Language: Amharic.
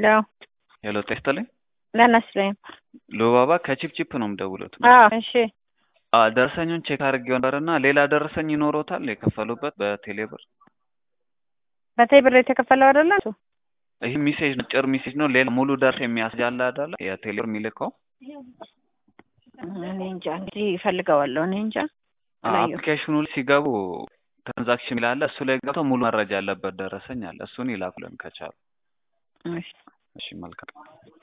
ሄሎ ሄሎ ጤና ይስጥልኝ። ደህና ይስጥልኝ። ሉባባ ከቺፕቺፕ ነው የምደውሉት። አዎ እሺ አዎ ደረሰኙን ቼክ አድርጌው ነበርና ሌላ ደረሰኝ ይኖሮታል የከፈሉበት በቴሌብር? በቴሌ ብር የተከፈለው አይደለ እሱ? ይህ ሚሴጅ አጭር ሚሴጅ ነው። ሌላ ሙሉ ደርስ የሚያስጃላ አይደለ የቴሌብር የሚልከው እኔ እንጃ እንግዲህ እፈልገዋለሁ። እኔ እንጃ አላየሁም። አፕሊኬሽኑ ላይ ሲገቡ ትራንዛክሽን ይላል። እሱ ላይ ገብተው ሙሉ መረጃ ያለበት ደረሰኝ አለ። እሱን ይላኩልን ከቻሉ። እሺ እሺ መልካም